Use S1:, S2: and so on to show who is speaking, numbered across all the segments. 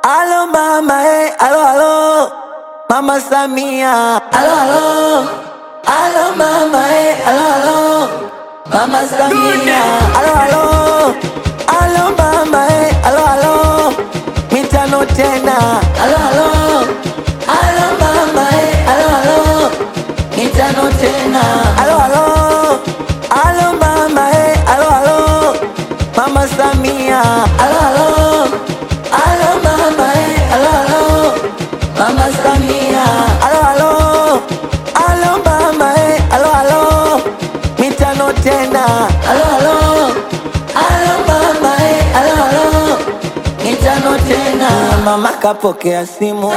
S1: Alo mama, eh, alo alo, mama Samia. Alo alo, alo mama, eh, alo alo, mama Samia. Alo alo, alo mama, eh, alo alo, mitano tena. Alo alo, alo mama, eh, alo alo, mitano tena. Alo alo, alo mama, eh, alo alo, mama Samia. Alo alo, alo mama, eh, alo alo, mama Samia. Alo alo, alo mama, eh, alo alo, mitano tena. Alo alo, alo mama, eh, alo alo, mitano tena. Mama kapokea simu,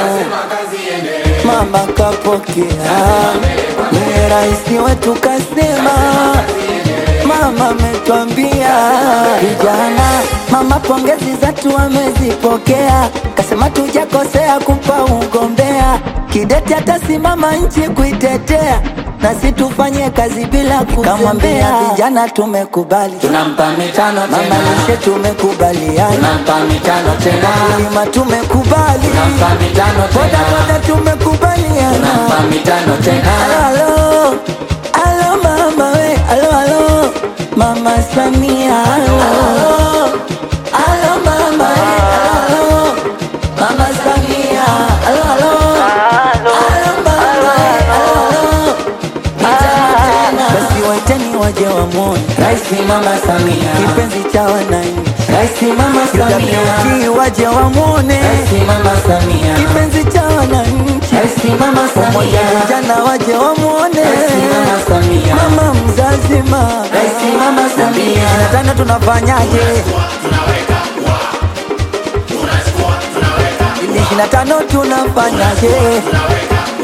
S1: mama kapokea, ni rais wetu kasema Mama ametwambia vijana, mama pongezi zatu amezipokea, kasema tujakosea kumpa ugombea, kidete atasimama nchi kuitetea, nasi tufanye kazi bila kuzembea. Vijana tumekubali,
S2: tunampa mitano
S1: mama
S2: tena,
S1: lishe tumekubaliana,
S2: tunampa mitano tena,
S1: kulima tumekubali,
S2: tunampa mitano
S1: boda
S2: tena,
S1: boda tumekubaliana.
S2: tunampa mitano
S1: Alo,
S2: tena,
S1: alo, alo mama we, alo, alo, mama Samia, alo, alo mama we, alo, alo, mama Samia, alo, alo, alo mama we, alo, alo, mitano tena. Basi waiteni waje wamwone
S2: Rais Mama Samia,
S1: kipenzi cha wananchi,
S2: Rais Mama Samia,
S1: UWT waje wamwone
S2: Rais Mama Samia,
S1: kipenzi cha wananchi,
S2: Rais Mama
S1: pamoja
S2: Samia,
S1: vijana waje wamwone
S2: Rais Mama Samia,
S1: mama mzazi ma
S2: Rais Mama Samia,
S1: tena tunafanyaje ili ishirini na tano tunafanyaje